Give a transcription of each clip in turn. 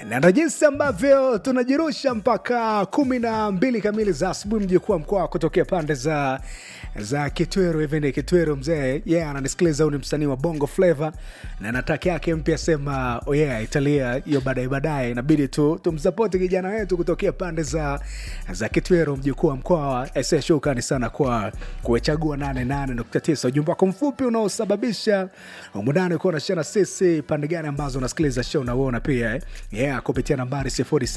na ndo jinsi ambavyo tunajirusha mpaka kumi na mbili kamili za asubuhi mji kuwa mkoa kutokea pande za za kitwero hivi ni kitwero mzee ye yeah, ananisikiliza huu ni msanii wa bongo flava na nataki yake mpya sema oh yeah, italia hiyo baadaye baadaye inabidi tu tumsapoti kijana wetu kutokea pande za za kitwero mjukuu wa mkoa ese shukrani sana kwa kuechagua 88.9 ujumbe wako mfupi unaosababisha umundani kuwa nashana sisi pande gani ambazo unasikiliza show unauona pia eh? yeah, kupitia nambari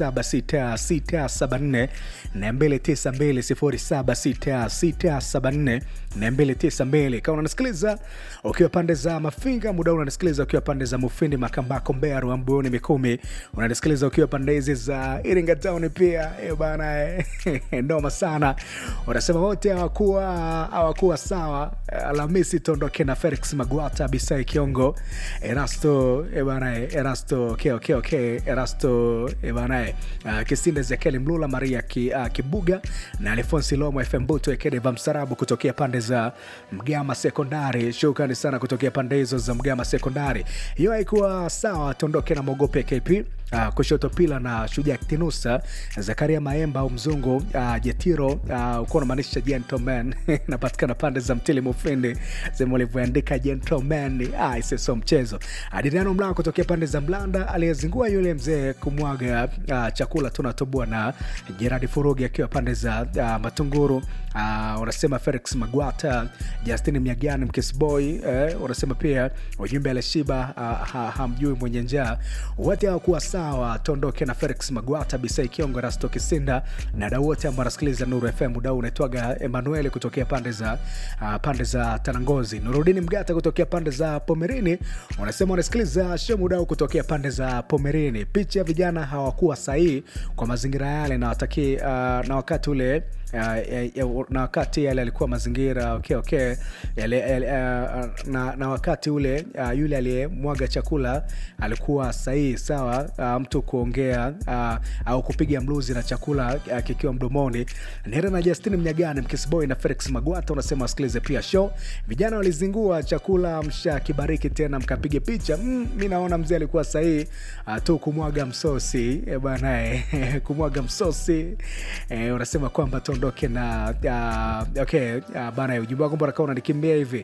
076674 na 292 076674 na 292 kama unanisikiliza ukiwa pande za mafinga muda huu unanisikiliza ukiwa pande za mufindi makambako mbea ruambuni mikumi unanisikiliza ukiwa pande hizi za iringa town pia eh, bana eh, noma sana unasema wote hawakuwa hawakuwa sawa alhamisi tuondoke na felix magwata bisai kiongo erasto eh, bana eh, erasto okay, okay, okay. erasto eh, bana eh, uh, kisinde zekeli mlula maria ki, uh, kibuga na alfonsi lomo fm buto ekedeva msarabu kutokea pande za mgama sekondari shukrani sana kutokea pande hizo za mgama sekondari hiyo haikuwa sawa tuondoke na mogope kp Uh, kushoto pila na shujaa kitinusa zakaria maemba au mzungu uh, jetiro uh, ukuwa unamaanisha gentleman napatikana pande za mtili mufindi sehemu ulivyoandika gentleman ah, isiso mchezo adiriano mlaa kutokea pande za mlanda aliyezingua yule mzee kumwaga uh, chakula tunatoboa na jeradi furugi akiwa pande za uh, matunguru uh, unasema felix magwata justin mnyagani mkisboy eh, unasema pia ujumbe aleshiba uh, ha, hamjui mwenye njaa wote hawakuwa sawa tuondoke na felix magwata bisai kiongo rasto kisinda na dau wote ambao anasikiliza nuru fm dau unaitwaga emanueli kutokea pande za uh, pande za tanangozi nurudini mgata kutokea pande za pomerini unasema unasikiliza shemudau kutokea pande za pomerini picha ya vijana hawakuwa sahihi kwa mazingira yale na, wataki, uh, na wakati ule Uh, na wakati yale alikuwa mazingira okay, okay. Yale, yale, uh, na, na wakati ule uh, yule aliyemwaga chakula alikuwa sahihi sawa uh, mtu kuongea uh, au kupiga mluzi na chakula uh, kikiwa mdomoni nera na justin mnyagani mkisboy na felix magwata unasema wasikilize pia show vijana walizingua chakula msha kibariki tena mkapiga picha mm, mi naona mzee alikuwa sahihi uh, tu kumwaga msosi e, bana eh, kumwaga msosi eh, unasema kwamba tuondoke na uh, okay uh, bana ujumbe wako mbona kama unanikimbia hivi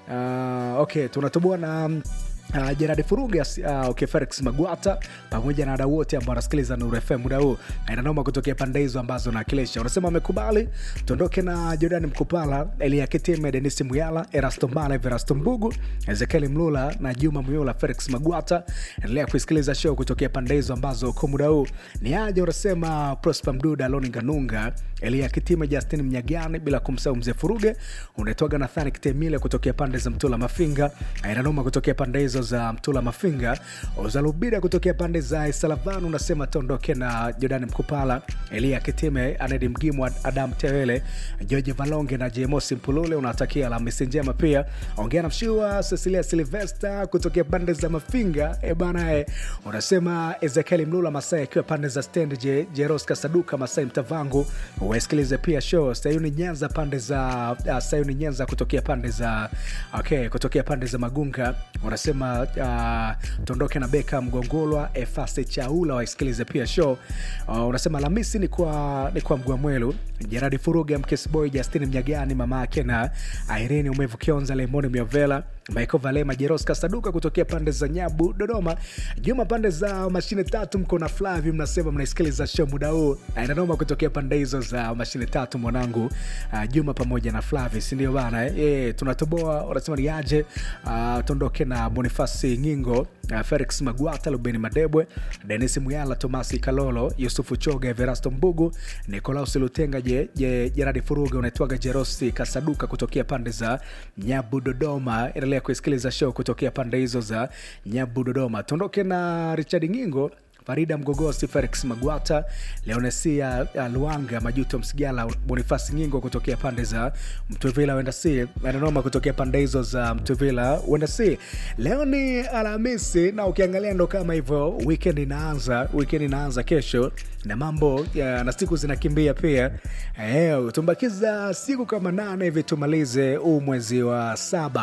uh, okay tunatoboa na Uh, jeradi furuga uh, okay, felix magwata pamoja na wadau wote ambao wanasikiliza nuru fm muda huu inanoma kutokea pande hizo ambazo nawakilisha unasema amekubali tuondoke na jordan mkupala elia kitime denis muyala erasto mbala verasto mbugu ezekieli mlula na juma muyula felix magwata endelea kuisikiliza show kutokea pande hizo ambazo kwa muda huu ni aje unasema prosper mduda loni nganunga elia kitime justin mnyagani bila kumsahau mzee furuge unaitwaga nathani kitemile kutokea pande za mtula mafinga inanoma kutokea pande hizo za mtula mafinga uzalubida kutokea pande za salavan unasema tuondoke na jordani mkupala elia kitime anedi mgimu adam tewele george valonge na jemosi mpulule unatakia alhamisi njema pia ongea na mshua cecilia silvesta kutokea pande za mafinga ebana e, unasema ezekieli mlula masai akiwa pande za stand je, jeros kasaduka masai mtavangu wasikilize pia show sayuni nyanza pande za uh, sayuni nyanza kutokea pande za okay kutokea pande za magunga unasema uh, tuondoke na beka mgongolwa efase chaula waisikilize pia show uh, unasema lamisi ni kwa, ni kwa mgwamwelu jeradi furuga mkesboy justin mnyagani mama yake na irene umevu kionza lemoni miovela michael valema jeros kasaduka kutokea pande za nyabu dodoma juma pande za mashine tatu mko na flavi mnasema mnaisikiliza show muda huu inanoma kutokea pande hizo za mashine tatu mwanangu uh, juma pamoja na flavi sindio bana e, tunatoboa wanasema ni aje uh, tuondoke na bonifasi ngingo uh, felix magwata lubeni madebwe denis muyala tomasi kalolo yusufu choga everasto mbugu nicolaus lutenga je, je, jeradi furuga unaitwaga jerosi kasaduka kutokea pande za nyabu dodoma endelea kuisikiliza show kutokea pande hizo za nyabu dodoma tuondoke na richard ngingo farida mgogosi felix magwata leonesia uh, luanga majuto msigala bonifasi nyingo kutokea pande za mtuvila wenda si nanoma kutokea pande hizo za mtuvila wenda si leo ni alhamisi na ukiangalia ndo kama hivyo weekend inaanza weekend inaanza kesho na mambo ya, na siku zinakimbia pia e, tumbakiza siku kama nane hivi tumalize huu mwezi wa saba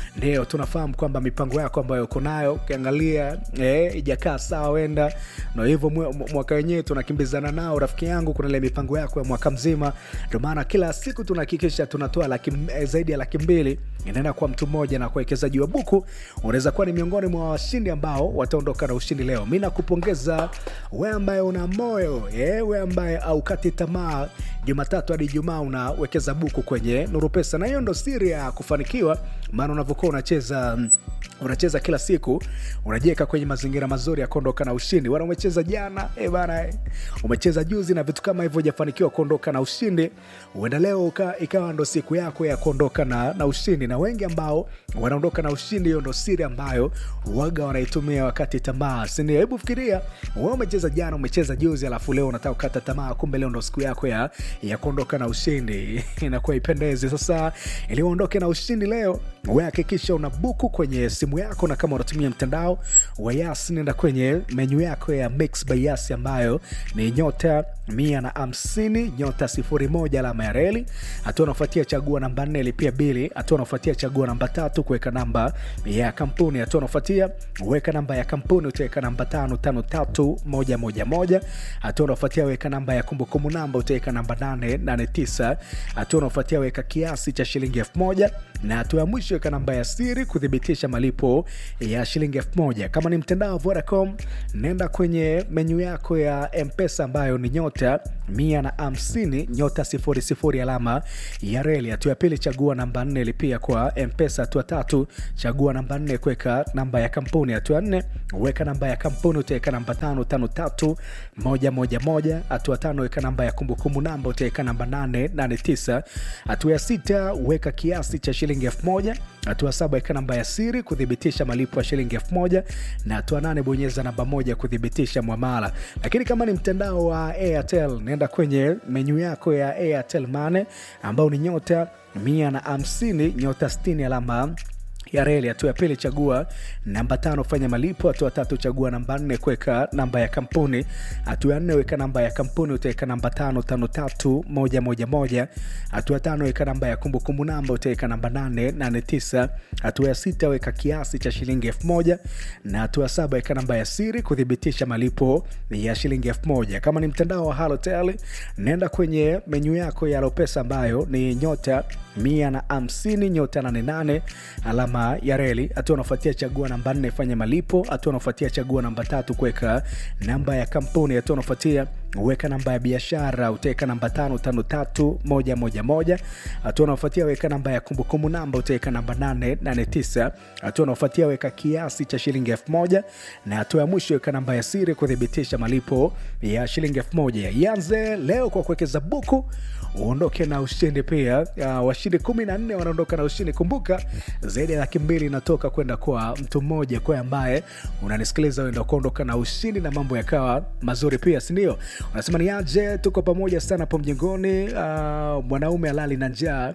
ndio tunafahamu kwamba mipango yako ambayo uko nayo ukiangalia eh, ijakaa sawa wenda na hivyo mwe- mwaka wenyewe tunakimbizana nao rafiki yangu kuna ile mipango yako ya mwaka mzima ndio maana kila siku tunahakikisha tunatoa laki, eh, zaidi ya laki mbili inaenda kwa mtu mmoja na kuwekezaji wa buku unaweza kuwa ni miongoni mwa washindi ambao wataondoka na ushindi leo mi nakupongeza we ambaye una moyo eh, we ambaye aukati tamaa jumatatu hadi ijumaa unawekeza buku kwenye nuru pesa na hiyo ndo siri ya kufanikiwa maana unavyokuwa unacheza mm, unacheza kila siku unajiweka kwenye mazingira mazuri ya kuondoka na ushindi wana umecheza jana e bana eh, umecheza juzi na vitu kama hivyo hujafanikiwa kuondoka na ushindi huenda leo uka, ikawa ndo siku yako ya kuondoka na, na ushindi na wengi ambao wanaondoka na ushindi hiyo ndo siri ambayo waga wanaitumia wakati tamaa sindio hebu fikiria we umecheza jana umecheza juzi alafu leo unataka kukata tamaa kumbe leo ndo siku yako ya, ya kuondoka na ushindi inakuwa ipendezi sasa ili uondoke na ushindi leo we hakikisha una buku kwenye simu yako na kama unatumia mtandao wa yas nenda kwenye menyu yako ya mix by yas ambayo ni nyota mia na hamsini nyota sifuri moja alama ya reli hatua unafuatia chagua namba nne lipia bili hatua unafuatia chagua namba tatu kuweka namba ya kampuni hatua unafuatia weka namba ya kampuni utaweka namba tano tano tatu moja moja moja hatua unafuatia weka namba ya kumbukumbu namba utaweka namba nane nane tisa hatua unafuatia weka kiasi cha shilingi elfu moja na hatua ya mwisho weka namba ya siri kuthibitisha malipo ya shilingi elfu moja kama ni mtandao wa vodacom nenda kwenye menyu yako ya mpesa ambayo ni nyota mia na hamsini nyota sifuri sifuri alama ya reli hatua ya pili chagua namba nne lipia kwa mpesa hatua tatu chagua namba nne kuweka namba ya kampuni hatua ya nne weka namba ya kampuni utaweka namba tano tano tatu moja moja moja hatua tano weka namba ya kumbukumbu namba utaweka namba nane nane tisa hatua ya sita weka kiasi cha shilingi elfu moja hatua saba weka namba ya siri kuthibitisha malipo ya shilingi elfu moja na hatua nane bonyeza namba moja kuthibitisha mwamala lakini kama ni mtandao wa airtel naenda kwenye menyu yako ya airtel mane ambao ni nyota mia na hamsini nyota 60 alama ya reli hatua ya pili chagua namba tano fanya malipo hatua tatu chagua namba nne kuweka namba ya kampuni hatua ya nne weka namba ya kampuni utaweka namba tano tano tatu moja moja moja hatua ya tano weka namba ya kumbukumbu namba utaweka namba nane nane tisa hatua ya sita weka kiasi cha shilingi elfu moja na hatua ya saba weka namba ya siri kuthibitisha malipo ya shilingi elfu moja kama ni mtandao wa halotel nenda kwenye menyu yako ya lopesa ambayo ni nyota mia na hamsini nyota 88 alama ya reli hatua unafuatia chagua namba nne fanya malipo hatua unafuatia chagua namba tatu kuweka namba ya kampuni hatua unafuatia weka namba ya biashara utaweka namba tano tano tatu moja moja moja hatua unaofuatia weka namba ya kumbukumbu namba utaweka namba nane nane tisa hatua unaofuatia weka kiasi cha shilingi elfu moja na hatua ya mwisho weka namba ya siri kuthibitisha malipo ya shilingi elfu moja ianze leo kwa kuwekeza buku uondoke na ushindi pia uh, washindi kumi na nne wanaondoka na ushindi kumbuka zaidi ya laki mbili inatoka kwenda kwa mtu mmoja kwa ambaye unanisikiliza uenda kuondoka na ushindi na mambo yakawa mazuri pia sindio unasema ni aje tuko pamoja sana hapo mjengoni uh, mwanaume alali na njaa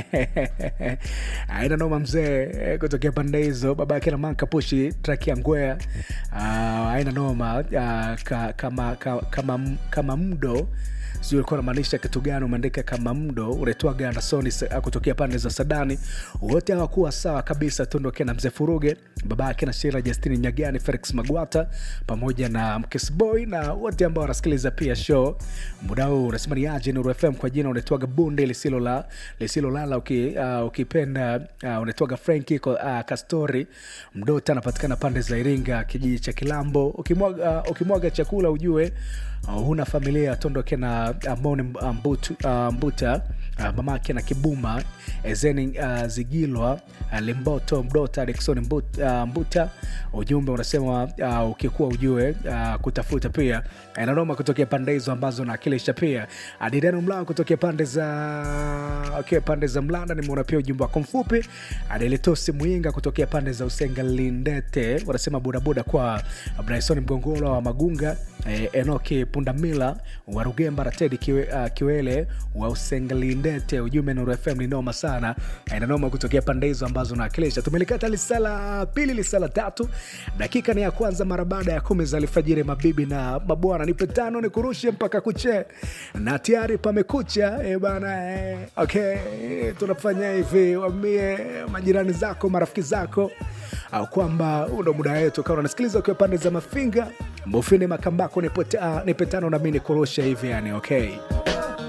aina noma mzee eh, kutokea pande hizo baba yake na manka pushi traki ya ngwea uh, aina noma uh, ka, kama, ka, kama, kama mdo sijui ulikuwa unamaanisha kitu gani umeandika kama mdo unaitwaga andersoni sa- kutokea pande za sadani wote hawakuwa sawa kabisa tuondoke na mzee furuge baba yake na shira justini nyagani felix magwata pamoja na mkesboy na wote ambao wanasikiliza pia show muda huu unasema ni aje nuru fm kwa jina unaitwaga bunde lisilo la lisilolala uki, uh, ukipenda uh, unaitwaga franki uh, kastori mdota anapatikana pande za iringa kijiji cha kilambo ukimwaga, uh, ukimwaga chakula ujue uh, huna familia tondoke na amoni uh, mbutu, uh, mbuta uh, mamake na kibuma ezeni uh, zigilwa uh, limboto mdota dikson mbut, uh, mbuta ujumbe unasema uh, ukikuwa ujue uh, kutafuta pia inanoma kutokea pande hizo ambazo naakilisha pia adidano mlao kutokea pande za okay, pande za mlanda nimeona pia ujumbe wako mfupi adelitosi mwinga kutokea pande za usenga lindete wanasema bodaboda kwa bryson mgongolo wa magunga eh, enoki pundamila wa rugemba ratedi kiwe, uh, kiwele wa usengelindete ujumbe nuru fm ni noma sana eh, na noma kutokea pande hizo ambazo naakilisha tumelikata lisala pili lisala tatu dakika ni ya kwanza mara baada ya kumi za alfajiri mabibi na mabwana nipe tano nikurushe mpaka kuche na tayari pamekucha eh, bana eh, okay tunafanya hivi wambie majirani zako marafiki zako au kwamba huu ndo muda wetu kama unasikiliza ukiwa pande za mafinga mbofini makambako nipe ta- nipe tano nami nikurushe hivi yani okay